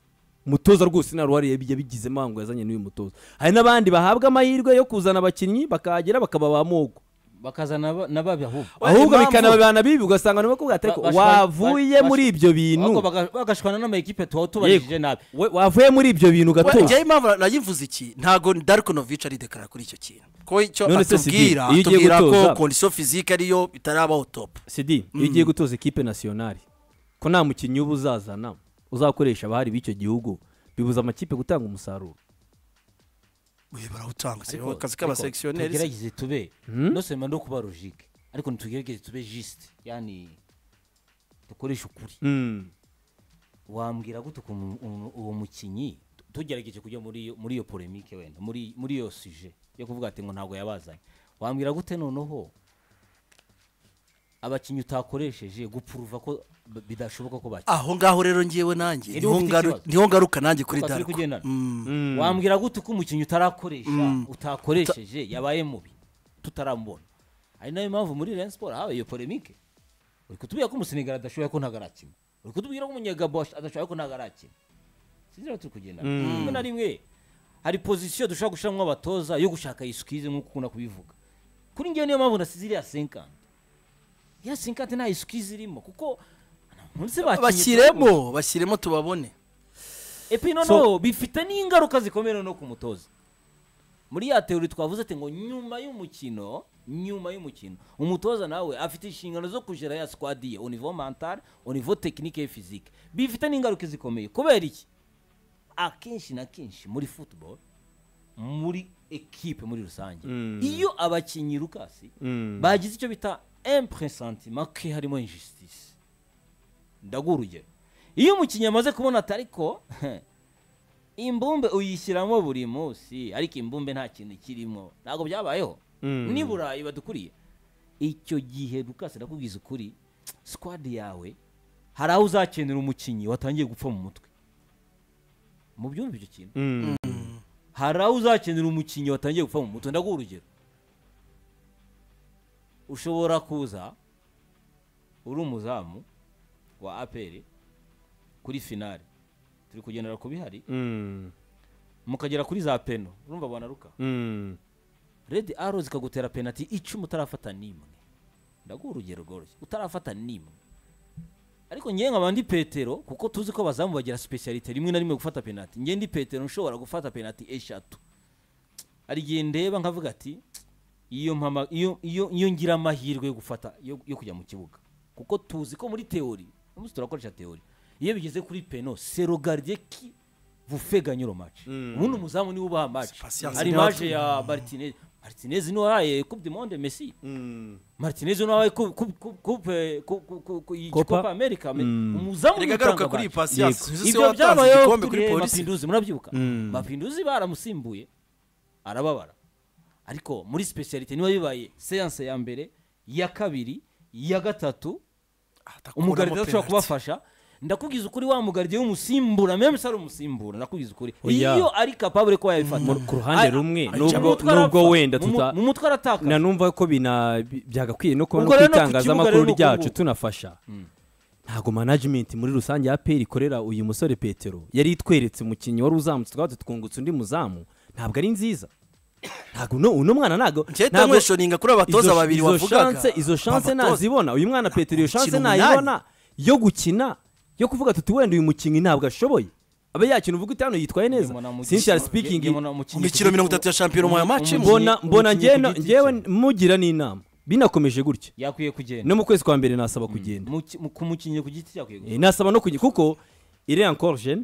umutoza rwose nta ruhare yabi- yabigizemo ahubwo yazanye n'uyu mutoza hari n'abandi bahabwa amahirwe yo kuzana abakinnyi bakahagera bakaba ba mogo
bakazana ba- n'ababi ahubwo
Oya,
ahubwo
impamvu-
bikanabana bibi ugasanga nabo kuvuga ati
Ba-
ariko
bashwa-
wavuye
ba-
muri
bash-
ibyo bintu
ahubwo baga- bagashwana n'amakipe tuba tubajije
Yego.
nabi
We- wavuye muri ibyo bintu
Oya,
gatoya
njyewe impamvu nayivuze iki ntago Darko Novic aridekarara kuri icyo kintu ko icyo
None se Sidi,
atubwira
iyo ugiye
atubwira ko
gutoza-
condition physique ariyo itarabaho top
sidi iyo ugiye gutoza ekipe nasiyonari ko nta mukinnyi uba uzazana uzakoresha abahari b'icyo gihugu bibuza amakipe gutanga umusaruro
Oya, barawutanga si
Ariko-
akazi
ariko
k'abaselectionneurs
tugerageze tube no sema no kuba logique ariko ntitugerageze tube juste yani dukoreshe ukuri wambwira gute ku mu- umu- uwo mukinyi Tu- tugerageje kujya muri iyo- muri iyo polemique wenda muri muri iyo suje yo kuvuga ati ngo ntabwo yabazanye wambwira gute noneho abakinnyi utakoresheje gupuruva ko b- bidashoboka ko bakina
aho ngaho rero ngewe nanjye
Niho
niho
ufite
ngaru-
ikibazo.
niho ngaruka nanjye kuri
Twa turi
dariko
kugendana.
Mm.
wambwira gute uko umukinnyi utarakoresha utakoresheje yabaye mubi tutaramubona ari nayo mpamvu muri Rayon Sport habaye iyo polemique uri kutubwira ko umusenegara adashoboye ko ntabwo arakina uri kutubwira ko umunyagabo adashoboye ko ntabwo arakina sinzi aho turi kugenda rimwe na rimwe hari pozisiyo dushobora gushyiramo abatoza yo gushaka isukize nk'uko ukunda kubivuga kuri ngewe niyo mpamvu nasize iriya senkante iriya senkante nta isukize irimo kuko munsi bakinnye
bashyiremo bashyiremo tubabone
epi noneho bifite n'ingaruka zikomeye noneho ku mutoza muri ya teori twavuze ati ngo nyuma y'umukino nyuma y'umukino umutoza nawe afite inshingano zo kugera ya squad ye au niveau mental au niveau technique et physique bifite n'ingaruka zikomeye kubera iki akenshi na kenshi muri football muri equipe muri rusange iyo abakinnyi rukasi bagize icyo bita impresentiment ko harimo injustice ndaguha urugero iyo umukinnyi amaze kubona ati ariko imbumbe uyishyiramo buri munsi ariko imbumbe nta kintu kirimo ntabwo byabayeho ni burayi badukuriye icyo gihe rukase ndakubwiza ukuri sikwadi yawe hari aho uzakenera umukinnyi watangiye gupfa mu mutwe mu byumva icyo kintu hari aho uzakenera umukinnyi watangiye gupfa mu mutwe ndaguha urugero ushobora kuza uri umuzamu wa aperi kuri finale turi kugendera ku bihari mukagera kuri za peno urumva banaruka redi aro zikagutera penaliti icumi utarafata n'imwe ndaguha urugero rworoshye utarafata n'imwe ariko ngewe nkaba ndi petero kuko tuzi ko abazamu bagira sipesiyalite rimwe na rimwe gufata penaliti ngewe ndi petero nshobora gufata penaliti eshatu hari igihe ndeba nkavuga ati iyo mpama iyo iyo iyo ngira amahirwe yo gufata yo, yo kujya mu kibuga kuko tuzi ko muri teori umunsi turakoresha teori iyo bigeze kuri peno serogardier qui vous fait gagner le match
Mm.
ubundi umuzamu niwe ubaha match
C'est patience.
hari imaje ya martinez martinez niwe wahaye coupe du monde messi
Mm.
martinez niwe wahaye coupe coupe- coupe- coupe- coupe- coupe- coupe- iyi
Copa.
Copa america Me-
Mm.
umuzamu niwe
reka garuka
utanga
kuri iyi
match.
patience
Yego.
uzi se
ibyo
watanze
byabayeho
igikombe kuri
kuri
polisi
mapinduzi murabyibuka
Mm.
mapinduzi baramusimbuye arababara ariko muri specialite niba bibaye seanse ya mbere iya kabiri iya gatatu umugaride ashobora kubafasha ndakubwiza ukuri wa mugaride w'umusimbura meme se ari umusimbura ndakubwiza ukuri
Oya.
iyo ari capable ko yayifata
ku ruhande
Ari-
rumwe,
ari-
nubwo-
mu mutwe
nubwo
arapfa,
wenda
mu mu-
tuta-
mu mutwe aratakaza
nanumva ko bina- bi- byagakwiye no kubona
Ubwo rero no ku
itangazamakuru
kibuga rero
ryacu
ukunguku.
tunafasha ntabwo management muri rusange ya peri ikorera uyu musore petero yari itweretse umukinnyi wari uzamutse twaba twungutse undi muzamu ntabwo ari nziza ntabwo uno uno mwana ntabwo
Njyahita nkweshoninga kuri abatoza
izo-
babiri
izo
wavugaga
chance- izo chance
Abatoza.
nazibona uyu mwana petero iyo chance
Gukina
nayibona yo gukina yo kuvuga tuti wenda uyu mukinnyi ntabwo ashoboye abe yakina uvuga uti hano yitwaye neza sinshiyari speaking
Mu mikino mirongo itatu ya shampiyona mu match imwe.
mbona mbona njyewe njyewe mugira n'inama binakomeje gutya
yakwiye kugenda
no mu kwezi kwa mbere nasaba kugenda
Mu ki- mu- ku mukinnyi ku giti cye yakwiye
Eh,
kugenda
nasaba no kujya kuko iri encore jeune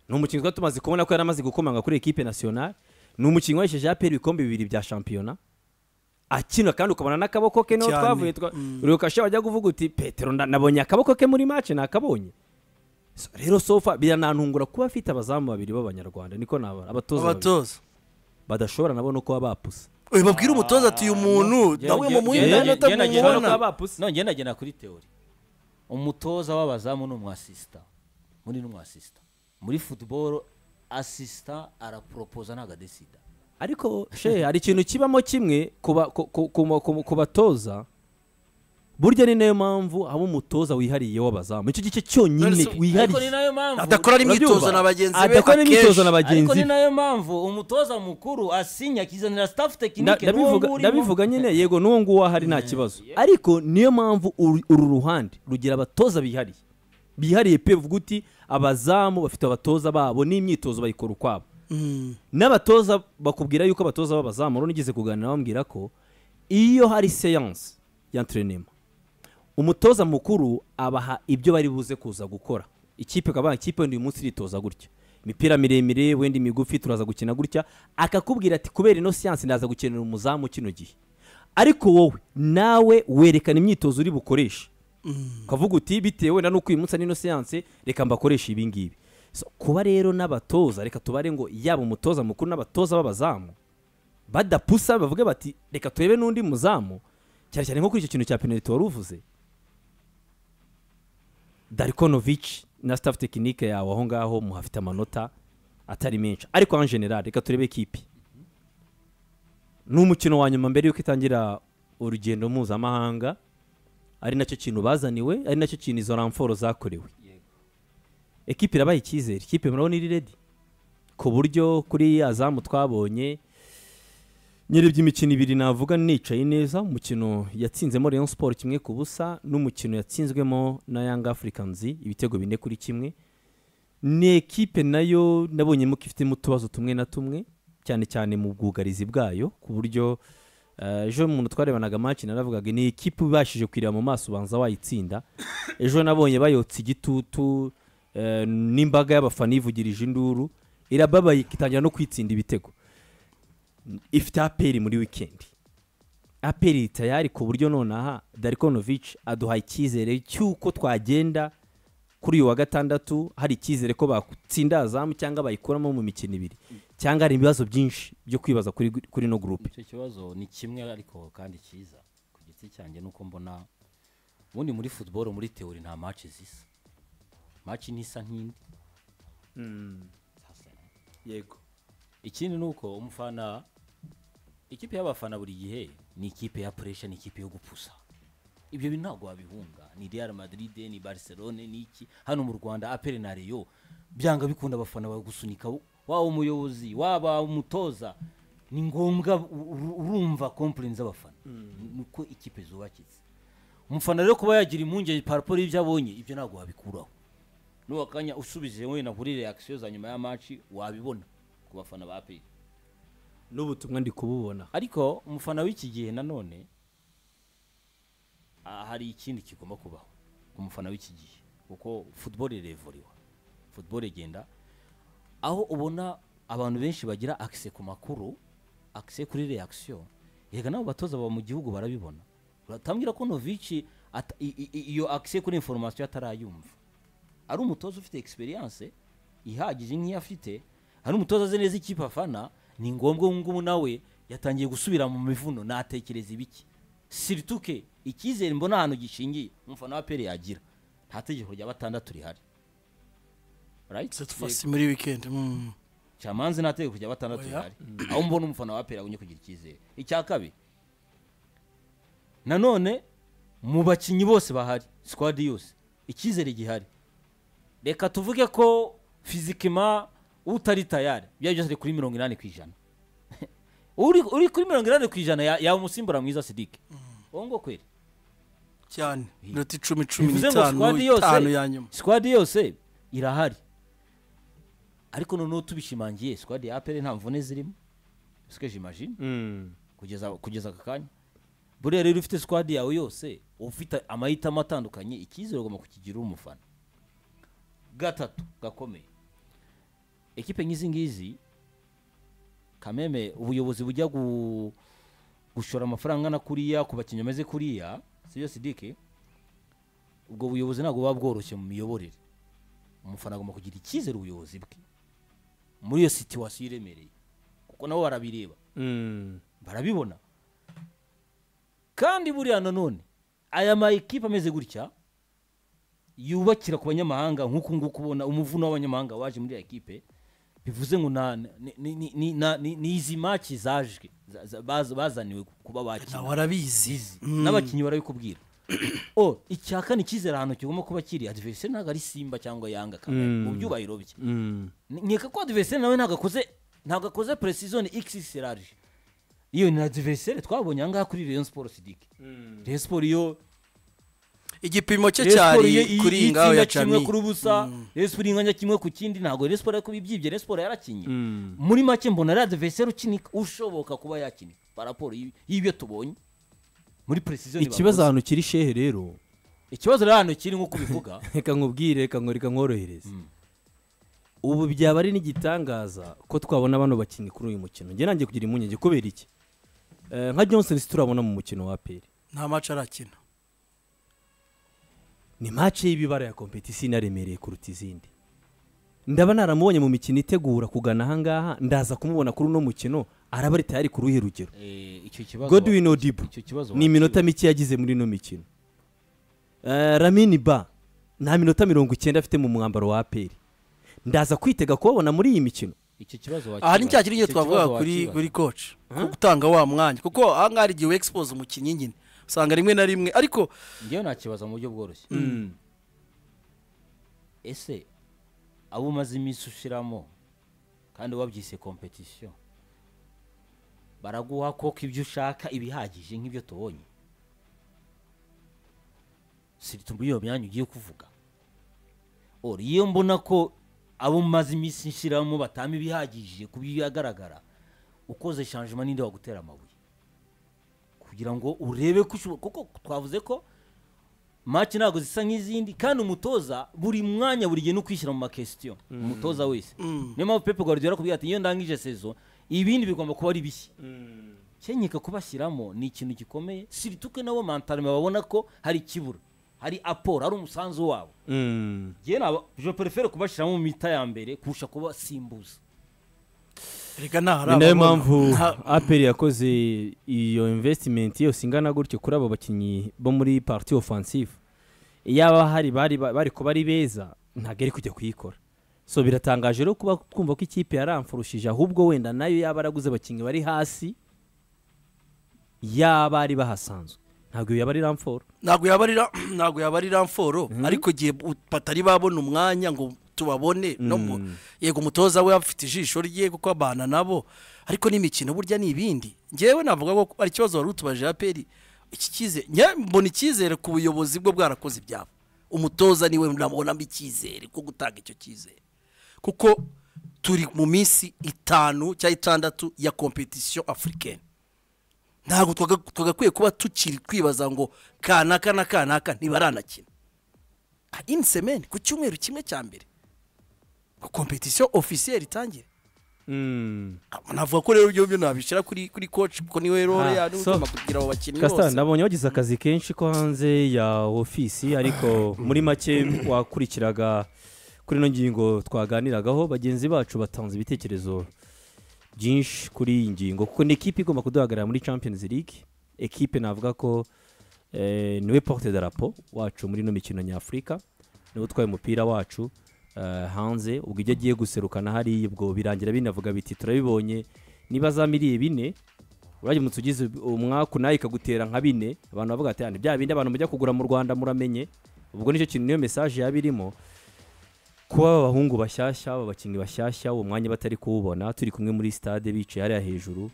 ni umukinnyi twari tumaze kubona ko yari amaze gukomanga kuri ekipe nationale ni umukinnyi wahesheje aperi ibikombe bibiri bya shampiyona akina kandi ukabona n'akaboko ke niho
Cyane.
twavuye twa-
Mm.
urukasha wajya kuvuga uti petero nda- nabonye akaboko ke muri mace nakabonye So, rero sofa biranantungura kuba afite abazamu babiri b'abanyarwanda niko nabara abatoza babiri
abatoza
badashobora nabo no kuba bapusa
Oye, babwire umutoza ati uyu muntu
Njye-
nawe
njye-
mumuhe
njye-
inota
njye- njye- njye-
bashobora no
mumubona
kuba bapusa
nongeye ndagenda kuri teori umutoza w'abazamu ni umwasisita muri ni umwasisita muri futuboro asisita araporopoza ntabwo adesida
ariko she hari ikintu kibamo kimwe kuba- ku- ku- ku- ku- ku batoza burya ni nayo mpamvu haba umutoza wihariye w'abazamu icyo gice cyonyine
ariko ni
wihariye
nayo mpamvu
adakora n'imyitozo na bagenzi be
adakora n'imyitozo na
ariko
bagenzi
ni
be
nayo mpamvu umutoza mukuru asinya akizanira staff
Nda-
tekinike n'uwo
ndabivuga-
nguwo urimo.
ndabivuga nyine yego n'uwo nguwo ahari nta kibazo ariko niyo mpamvu uru uru ruhande rugira abatoza bihariye bihariye pe uvuga uti abazamu bafite abatoza babo n'imyitozo bayikora ukwabo
Mm.
n'abatoza bakubwira yuko abatoza b'abazamu rero nigeze kuganira bambwira ko iyo hari seyanse y'entraînement umutoza mukuru abaha ibyo bari buze kuza gukora ikipe ikaba ikipe wenda uyu munsi iritoza gutya imipira miremire wenda imigufi turaza gukina gutya akakubwira ati kubera ino siyansi ndaza gukenera umuzamu kino gihe ariko wowe nawe werekana imyitozo uri bukoreshe ukavuga uti bitewe wenda n'uko uyu munsi ari ino siyanse reka mbakoreshe ibi ngibi So, kuba rero n'abatoza reka tubare ngo yaba umutoza mukuru n'abatoza b'abazamu badapusa bavuge bati reka turebe n'undi muzamu cyane cyane nko kuri icyo kintu cya penaliti wari uvuze darikonovici na staff tekinike yawe aho ngaho muhafite amanota atari menshi ariko en general reka turebe ikipe ni umukino wa nyuma mbere y'uko itangira urugendo mpuzamahanga ari nacyo kintu bazaniwe ari nacyo kintu izo ramforo zakorewe ekipe irabaye icyizere ikipe murabona iri redi ku buryo kuri ya zamu twabonye nyirebye imikino ibiri navuga nicaye neza umukino yatsinzemo Rayon Sport kimwe ku busa n'umukino yatsinzwemo na Young Africans ibitego bine kuri kimwe ni ekipe nayo nabonyemo ko ifitemo utubazo tumwe na tumwe cyane cyane mu bwugarizi bwayo ku buryo eh, ejo umuntu twarebanaga match naravugaga ni ekipe ubashije kwireba mu maso ubanza wayitsinda ejo nabonye bayotse igitutu eh, n'imbaga y'abafana yivugirije induru irababaye itangira no kwitsinda ibitego ifite aperi muri wikendi aperi tayari ku buryo nonaha darikonovici aduha icyizere cy'uko twagenda kuri uyu wa gatandatu hari icyizere ko batsinda azamu cyangwa bayikuramo mu mikino ibiri cyangwa hari ibibazo byinshi byo kwibaza kuri, kuri no gurupe
icyo kibazo ni kimwe ariko kandi cyiza ku giti cyanjye nuko mbona ubundi muri futuboro muri teori nta maci zisa maci ntisa nk'indi
yego
ikindi ni uko umufana ikipe y'abafana buri gihe ni ikipe ya puresha ni ikipe yo gupusa ibyo bintu ntabwo wabihunga ni real madrid ni barcelone ni iki hano mu rwanda apere na reyo byanga bikunda abafana bagusunika waba umuyobozi waba umutoza ni ngombwa u- u- urumva kompurini z'abafana nuko ikipe zubakitse umufana rero kuba yagira impungenge paraporo y'ibyo abonye ibyo ntabwo wabikuraho n'uwo kanya usubije wenda kuri reakisiyo za nyuma ya maci wabibona ku bafana ba aperi
n'ubutumwa ndi kububona
ariko umufana w'iki gihe nanone ah, hari ikindi kigomba kubaho ku mufana w'iki gihe kuko football irevuriwa football igenda aho ubona abantu benshi bagira akise ku makuru akise kuri reaction yega nabo batoza baba mu gihugu barabibona batambwira ko novici ata- i- i- i- iyo akise kuri information atarayumva ari umutoza ufite experience ihagije nk'iyo afite hari umutoza azi neza ikipe afana ni ngombwa ubu ngubu nawe yatangiye gusubira mu mivuno natekereza ibiki sirituke icyizere mbona ahantu gishingiye umufana wa peri yagira nta tegeko rya batandatu rihari Right?
fasi muri wikendi mm.
camanza nateye kujya batandatu
Oya.
ihari aho mbona umufana wa apera agumye kugira icyizere icya kabiri nanone mu bakinnyi bose bahari sikwadi yose icyizere gihari reka tuvuge ko fizikima utari tayari ibyo ari byo byose ari kuri mirongo inani ku ijana uri, uri kuri mirongo inani ku ijana ya- yaba umusimbura mwiza sidike uwo ngo kweri
cyane
Hi.
minota icumi cumi
bivuze ngo
n'itanu
sikwadi yose
itanu ya nyuma
sikwadi yose irahari ariko noneho tubishimangiye sikwadi ya apere nta mvune zirimo sike jimajine
Mm.
kugeza kugeza aka kanya buriya rero ufite sikwadi yawe yose ufite amahitamo atandukanye icyizere ugomba kukigira uri umufana gatatu gakomeye ekipe nk'izi ngizi kameme ubuyobozi bujya gu- gushora amafaranga na kuriya ku bakinnyi bameze kuriya si byo sidike ubwo buyobozi ntabwo buba bworoshye mu miyoborere umufana agomba kugira icyizere ubuyobozi bwe muri iyo situwasiyo iremereye kuko nabo barabireba
Mm.
barabibona kandi buriya nanone aya ma ekipe ameze gutya yubakira ku banyamahanga nk'uku nguku ubona umuvuno w'abanyamahanga waje muri aya ekipe bivuze ngo na- ni- ni- ni- ni na- ni- ni izi maki zaje za- za- baz- bazaniwe kuba bakina
nawe arabizi
zizi n'abakinnyi barabikubwira o icya kane icyizere ahantu kigomba kuba kiri adiveriseri ntabwo ari simba cyangwa yanga kamere mu
Mm.
byubahiro bye
Mm.
nkeka ko adiveriseri nawe ntabwo akoze ntabwo akoze presizone xx large iyo ni adiveriseri twabonye ahangaha kuri rayon sport sidike rayon sport iyo
igipimo cye
Rayon Sport iyo
cyari
iyi-
kuri iyi
iyi
ngaho
itsinda
ya
kimwe
cami
kuri ubusa rayon sport inganya kimwe ku kindi ntabwo rayon sport kuba ibyibye rayon sport yarakinnye
Mm.
muri make mbona ari adiveriseri ukinika ushoboka kuba yakinika paraporo y- y'ibyo tubonye muri presizone
ikibazo ahantu kiri shehe rero
ikibazo rero hano kiri nk'uko ubivuga
reka nkubwire reka ngo reka nkorohereze ubu byaba ari n'igitangaza ko twabona bano bakinnyi kuri uyu mukino njye nanjye kugira impungenge kubera iki Eh, nka johnson turabona mu mukino wa aperi
nta maci arakina
ni mace y'ibibara ya kompetisiyo inaremereye kuruta izindi ndaba naramubonye mu mikino itegura kugana ahangaha ndaza kumubona kuri uno mukino araba ari tayari ku ruhe rugero
Eh, icyo kibazo
godwin odibo
icyo kibazo
ni
wakiriwe.
iminota mike yagize muri ino mikino Eh, ramini ba nta minota mirongo icyenda afite mu mwambaro wa aperi ndaza kwitega kubabona muri iyi mikino
icyo kibazo wakiriwe.
aha ni cya kiri nyine
Icyo kibazo
twavuga kuri
wakiriwe.
kuri koci ko gutanga wa mwanya kuko aha ngaha hari igihe wegisipoza umukinnyi nyine usanga rimwe na rimwe ariko
njyewe nta kibazo mu buryo bworoshye ese abo umaze iminsi ushyiramo kandi wabyise kompetisiyo baraguha koko ibyo ushaka ibihagije nk'ibyo tubonye si muri iyo myanya ugiye kuvuga ora iyo mbona ko abo umaze iminsi nshyiramo batama ibihagije ku bigaragara ukoze shanjima n'indi wagutera amabuye kugira ngo urebe ko ushobora kuko twavuze ko maci ntabwo zisa nk'izindi kandi umutoza buri mwanya buri gihe ni ukwishyira mu makesitiyo umutoza wese niyo mpamvu pepe guardiola arakubwira ati iyo ndangije sezo ibindi bigomba kuba ari bishya kenyeka kubashyiramo ni ikintu gikomeye sirituke nabo mantarme babona ko hari ikibura hari aporo hari umusanzu wabo
Mm.
njyewe naba je prefere kubashyiramo mu mita ya mbere kurusha kubasimbuza
reka nta hari
ni nayo
ababona.
mpamvu
Nta-
aperi yakoze iyo investimenti yose ingana gutyo kuri abo bakinnyi bo muri pariti ofansive yaba hari bari bari kuba ari beza ntabwo ari kujya kuyikora so biratangaje rero kuba twumva ko ikipe yaramfurushije ahubwo wenda nayo yaba araguze abakinnyi bari hasi yaba ari bahasanzwe ntabwo yaba ari ramforo
ntabwo yaba ari ra- ntabwo yaba ari ramforo ariko igihe bu- batari babona umwanya ngo tubabone no mu- yego umutoza we afite ijisho rye kuko abana nabo ariko n'imikino burya ni ibindi ngewe navuga ko ari ikibazo wari utubaje aperi iki cyizere njye mbona icyizere ku buyobozi bwo bwarakoze ibyabo umutoza niwe nabonamo icyizere ko gutanga icyo cyizere kuko turi mu minsi itanu cyangwa itandatu ya kompetisiyo afurikeni ntabwo twagakwiriye kuba tukiri kwibaza ngo kanaka na kanaka ntibaranakina ini semeni ku cyumweru kimwe cya mbere ngo kompetisiyo ofisiyeri itangire
Mm.
navuga ko rero ibyo byo nabishyira kuri kuri koci kuko niwe rero
Ah,
niwe
so-
ugomba kugira abo bakinnyi
Kasita
bose
nabonye wagize akazi kenshi ko hanze ya ofisi ariko muri make wakurikiraga kuri ino ngingo twaganiragaho bagenzi bacu batanze ibitekerezo byinshi kuri iyi ngingo kuko ni ekipe igomba kuduhagarara muri Champions League ekipe navuga ko eh, niwe porte darapo wacu muri ino mikino nyafurika niwe utwaye umupira wacu eh, hanze ubwo ibyo agiye guserukana hariya ubwo birangira binavuga biti turabibonye niba za miliyoni bine urajya umunsi ugize umwaka unayi ikagutera nka bine abantu bavuga ati "Ah, bya bindi abantu mujya kugura mu rwanda muramenye ubwo nicyo kintu niyo mesaje yaba irimo kuba aba bahungu bashyashya aba bakinnyi bashyashya uwo mwanya batari kuwubona turi kumwe muri stade bicaye hariya hejuru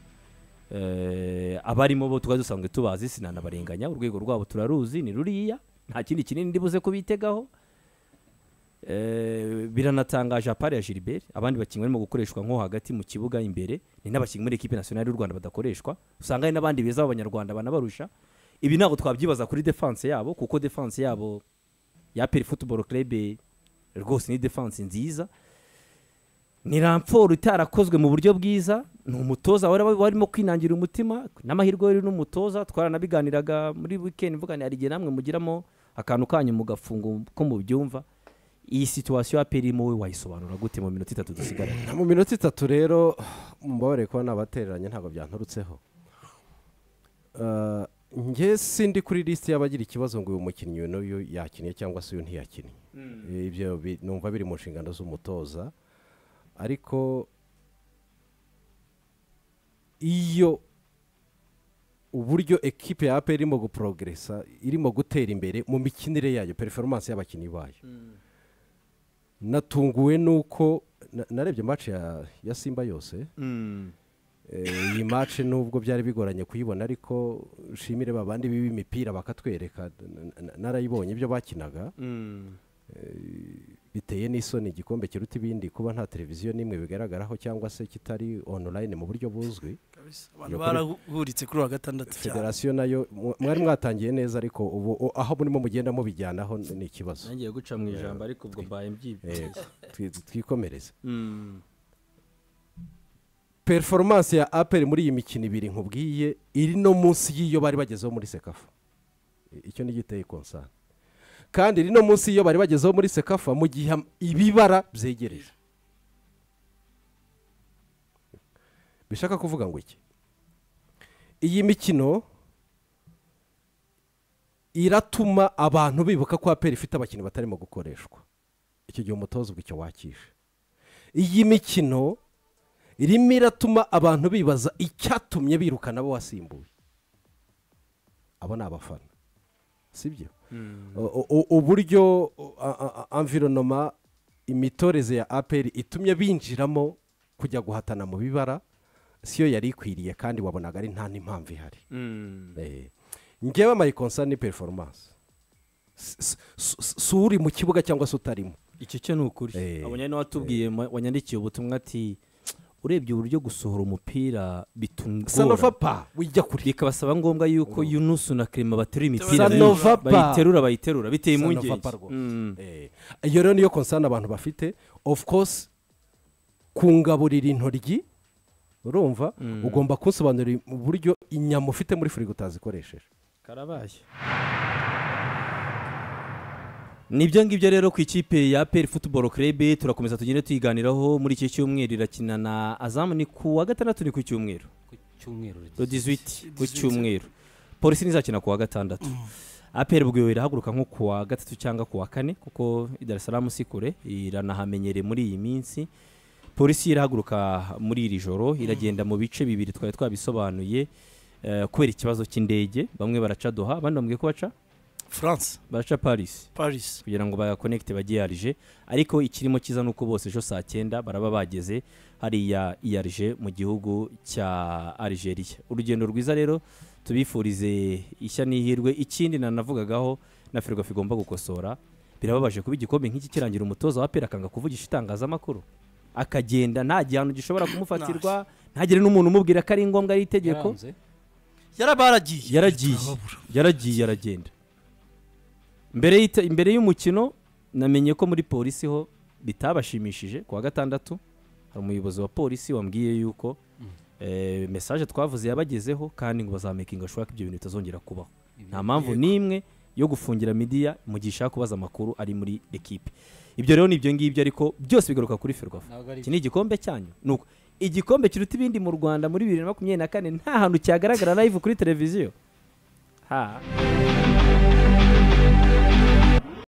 Eh, abarimo bo tukaba dusanzwe tubazi sinanabarenganya urwego rwabo turaruzi ni ruriya nta kindi kinini ndibuze kubitegaho Eh, biranatangaje apari ya Gilbert abandi bakinnyi barimo gukoreshwa nko hagati mu kibuga imbere ni n'abakinnyi muri ekipe nationale y'u Rwanda badakoreshwa usanga hari n'abandi beza b'abanyarwanda banabarusha ibi ntabwo twabyibaza kuri defense yabo kuko defense yabo ya Peri Football Club rwose ni defense nziza ni ramporo itarakozwe mu buryo bwiza ni umutoza wari warimo kwinangira umutima n'amahirwe yari n'umutoza twaranabiganiraga muri weekend mvuga ni hari igihe namwe mugiramo akantu kanyu mugafunga ko mubyumva iyi situwasiyo ya peri wowe wayisobanura gute mu minota itatu dusigaye
mu minota itatu rero mubabare kuba nabatereranye ntabwo byanturutseho Eh, nge sindi kuri lisiti y'abagira ikibazo ngo uyu mukinnyi uyu n'uyu yakiniye cyangwa se uyu ntiyakinnye Eh, ibyo bi- numva biri mu nshingano z'umutoza ariko iyo uburyo ekipe ya aperi irimo guporogeresa irimo gutera imbere mu mikinire yayo periforomance y'abakinnyi bayo natunguwe nuko na- narebye match ya, ya simba yose Eh, iyi match nubwo byari bigoranye kuyibona ariko nshimire babandi biba imipira bakatwereka n- n- narayibonye ibyo bakinaga biteye n'isoni igikombe kiruta ibindi kuba nta televiziyo n'imwe bigaragaraho cyangwa se kitari online mu buryo buzwi
Kabisa. abantu
Iyo kuri-
barahuritse kuri uwa gatandatu cyane
federasiyo nayo mu- mwari mwatangiye neza ariko ubu o- aho murimo mugenda mubijyanaho n- ni ikibazo
ntangiye guca mu ijambo ariko ubwo mbaye mbyibye
Eh, twi- twikomereze perforomance ya aperi muri iyi mikino ibiri nkubwiye iri no munsi y'iyo bari bagezeho muri sekafa I- icyo ni giteye konsana kandi iri no munsi y'iyo bari bagezeho muri sekafa mu gihe am- ibibara byegereye bishaka kuvuga ngo iki iyi mikino iratuma abantu bibuka ko aperi ifite abakinnyi batarimo gukoreshwa icyo gihe umutoza ubwo icyo wakisha iyi mikino irimo iratuma abantu bibaza icyatumye birukana abo wasimbuye abo ni abafana sibyo O- o- uburyo o, a- a- environoma imitoreze ya aperi itumye binjiramo kujya guhatana mu bibara siyo yari ikwiriye kandi wabonaga ari nta n'impamvu ihari Eh, ngewe amayikonsa ni perforomance si si uri mu kibuga cyangwa se utarimo
icyo cyo ni ukuri
Eh,
abonye niwe watubwiye ma- wanyandikiye ubutumwa ati urebye uburyo gusohora umupira bitungora
sanofapa wijya kure
bikabasaba ngombwa yuko yunusu na kerema baterura imipira
Sanova pa.
bayiterura bayiterura biteye
Sanova
impungenge
pa rwose.
Mm.
Eh, iyo rero niyo konsana abantu bafite of course kungaburira intoryi urumva ugomba kunsobanurira uburyo inyama ufite muri firigo utazikoresheje
karabaye nibyo ngibyo rero ku ikipe ya peri futuboro kerebe turakomeza tugende tuyiganiraho muri iki cyumweru irakina na azamu ni ku wa gatandatu ni ku cyumweru
ku cyumweru
le 18 ku cyumweru polisi ntizakina ku wa gatandatu aperi ubwo irahaguruka nko ku wa gatatu cyangwa ku wa kane kuko i Dar es Salaam si kure iranahamenyereye muri iyi minsi polisi irahaguruka muri iri joro iragenda mu bice bibiri twari twabisobanuye eh, kubera ikibazo cy'indege bamwe baraca doha abandi bambwiye ko baca
france
baraca paris
paris
kugira ngo bayakonekite bajye yarije ariko ikirimo kiza ni uko bose ejo saa cyenda baraba bageze hariya yarije mu gihugu cya Algeria urugendo rwiza rero tubifurize ishya n'ihirwe ikindi nanavugagaho na firigofi igomba gukosora birababaje kuba igikombe nk'iki kirangira umutoza wa pera akanga kuvugisha itangazamakuru akagenda nta gihano gishobora kumufatirwa ntagire n'umuntu umubwira ko ari ngombwa ari itegeko
yarabaragiye
yaragiye
Turababura.
yaragiye aragenda mbere y'ita- imbere y'umukino namenye ko muri polisi ho bitabashimishije ku wa gatandatu hari umuyobozi wa polisi wambwiye yuko eh, mesaje twavuze yabagezeho kandi ngo bazamekinga shuwaka ibyo bintu bitazongera kubaho nta mpamvu n'imwe yo gufungira midiya mu gihe ishaka kubaza amakuru ari muri ekipe ibyo rero ni ibyo ngibyo ariko byose bigaruka kuri ferwafa
Ntabwo ari
iki ni igikombe cyanyu ni uko igikombe kiruta ibindi mu rwanda muri bibiri na makumyabiri na kane nta hantu cyagaragara live kuri televiziyo ha